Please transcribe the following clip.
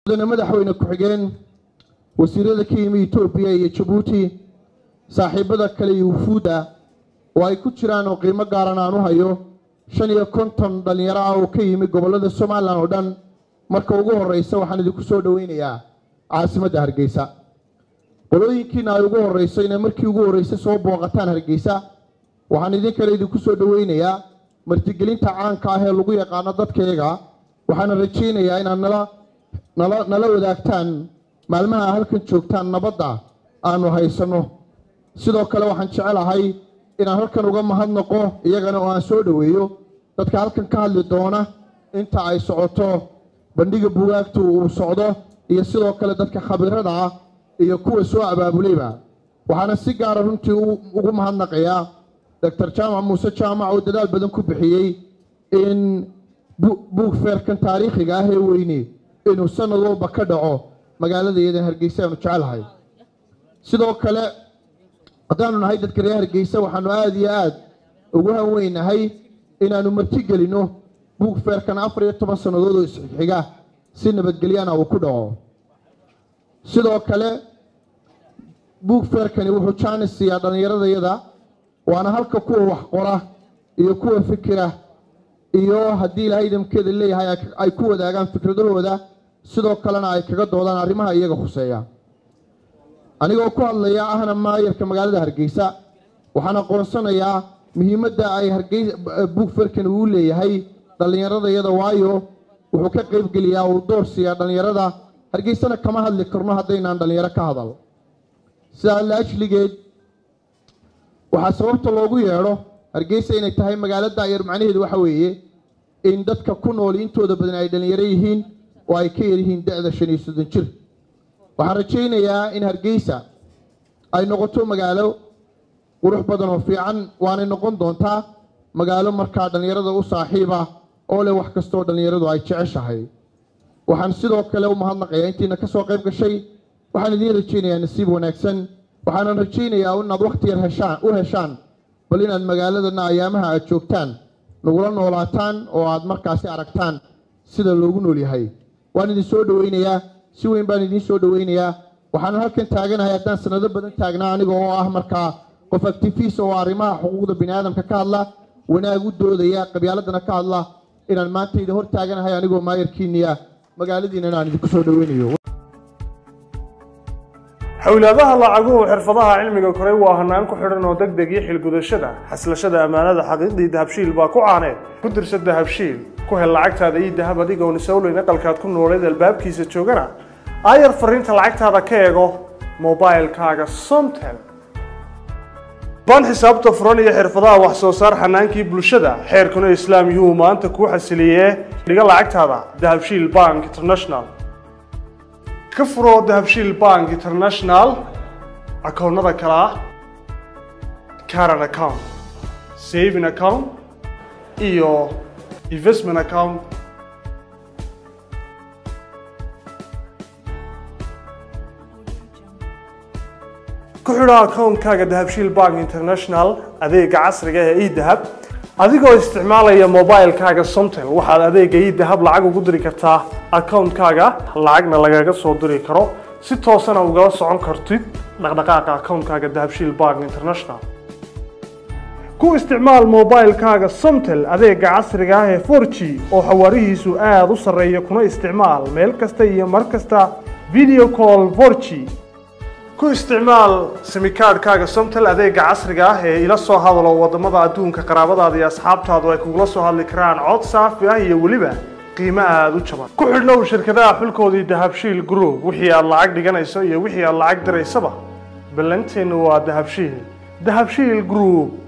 mudane madaxweyne ku-xigeen wasiirada ka yimi etoobiya iyo jabuuti saaxiibada kale iyo wufuudda oo ay ku jiraan oo qiimo gaaran aan u hayo shan iyo konton dhallinyaro ah oo ka yimi gobollada somalilan oo dhan marka ugu horreysa waxaan idinku soo dhoweynayaa caasimadda hargeysa qolooyinkiina ay ugu horreyso inay markii ugu horreysay soo booqataan hargeysa waxaan idin kale idinku soo dhoweynayaa martigelinta caanka ah ee lagu yaqaano dadkayaga waxaana rajaynayaa inaad nala nala nala wadaagtaan maalmaha halkan joogtaan nabadda aanu haysanno sidoo kale waxaan jecelahay inaan halkan uga mahadnaqo iyagana oo aan soo dhoweeyo dadka halkan ka hadli doona inta ay socoto bandhiga bugaagtu uu socdo iyo sidoo kale dadka khabiirada ah iyo kuwa soo abaabulayba waxaana si gaara runtii ugu mahadnaqayaa doctor jaamac muuse jaamac oo dadaal badan ku bixiyey in buug feerkan taariikhiga ah ee weyne inuu sanad walba ka dhaco magaalada iyadan hargeysa aanu jecelahay sidoo kale haddaanu nahay dadka reer hargeysa waxaanu aada iyo aada ugu hanweynahay inaanu martigelinno buug feerkan afar iyo toban sannadood oo isxiga si nabadgelyana uu ku dhaco sidoo kale buug feerkani wuxuu jaanis siiyaa dhallinyaradayada waana halka kuwa wax qora iyo kuwa fikira iyo haddii ilaahay idamkeeda leeyahay ay ku wadaagaan fikradahooda sidoo kalena ay kaga doodaan arrimaha iyaga khuseeya anigoo ku hadlaya ahna maayarka magaalada hargeysa waxaan aqoonsanayaa muhiimadda ay hargeysa buug feerkani uu leeyahay dhallinyaradayada waayo wuxuu ka qaybgeliyaa uu door siiyaa dhallinyarada hargeysana kama hadli karno haddaynaan dhallinyaro ka hadal sidaa la ajligeed waxaa sababta loogu yeedho hargeysa inay tahay magaalo daayar macnaheedu waxa weeye in dadka ku nool intooda badan ay dhallinyaro yihiin oo ay ka yaryihiin da-da shan iyo soddon jir waxaan rajaynayaa in hargeysa ay noqoto magaalo qurux badan oo fiican waanay noqon doontaa magaalo markaa dhallinyarada u saaxiiba oo leh wax kastooo dhallinyaradu ay jeceshahay waxaan sidoo kale u mahadnaqayaa intiina ka soo qayb gashay waxaan idiin rajaynayaa nasiib wanaagsan waxaanan rajaynayaa inaad wakhti yar heshaan u heshaan bal inaad magaaladana ayaamaha aad joogtaan nagula noolaataan oo aad markaasi aragtaan sida loogu nool yahay waan idin soo dhoweynayaa si weyn baan idiin soo dhoweynayaa waxaanan halkan taaganahay haddaan sanado badan taagnaa aniga oo ah markaa qof actifiist oo arrimaha xuquuqda bini aadamka ka hadla wanaag u doodaya qabyaaladana ka hadla inaan maanta idin hor taaganahay anigoo maayarkiiniya magaaladiinana aan idinku soo dhoweynayo xowlaadaha lacaguhu xirfadaha cilmiga koray waa hanaan ku xidhan oo deg deg iyo xilgudashada xaslashada ammaanada xaqiiqdii dahabshiil baa ku caaneed ku dirsa dahabshiil ku hel lacagtaada iyo dahab adigoon isowleyn aqalkaad ku nooleed albaabkiisa joogana aayar fariinta lacagtaada ka eego mobilkaaga somtel baan xisaabta furan iyo xirfadaha wax soo saar xanaankii bulshada xeerkuna islaam yuu maanta kuu xasiliyee dhiga lacagtaada dahabshiil bank international ka furo dahabshiil bank international akoonnada kale ah caran account saving account iyo investment account ku xidho akoonkaaga dahabshiil bank international adeega casriga ee edahab adigoo isticmaalaya mobilkaaga somtel waxaad adeega edahab lacag ugu diri kartaa akoonkaaga lacagna lagaga soo diri karo si toosana ugala socon kartid dhaqdhaqaaqa akoonkaaga dahabshiil bank international ku isticmaal mobilkaaga somtel adeega casriga ah ee 4g oo xawaarihiisu aada u sarreeya kuna isticmaal meel kasta iyo mar kasta video call 4g ku isticmaal simikaadhkaaga somtel adeega casriga ah ee ila soo hadalo wadamada adduunka qaraabadaada iyo asxaabtaadu ay kugula soo hadli karaan cod saafi ah iyo weliba qiimo aada u jaban ku xidhnow shirkadaha xulkoodii dahabshiil group wixii aad lacag dhiganayso iyo wixii aad lacag diraysaba ballanteennu waa dahabshiil dahabshiil group